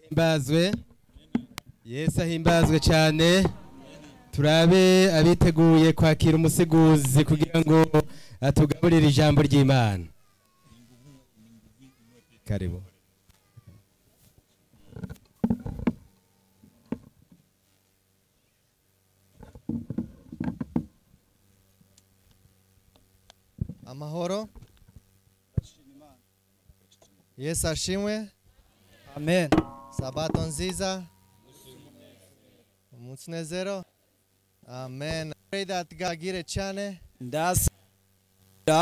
ahimbazwe yesu ahimbazwe cyane turabe abiteguye kwakira umuseguzi kugira ngo atugaburire ijambo ry'imana karibu amahoro yesu ashimwe amen sabato nziza umunsi unezero amen pray that god agire cyane ndasabira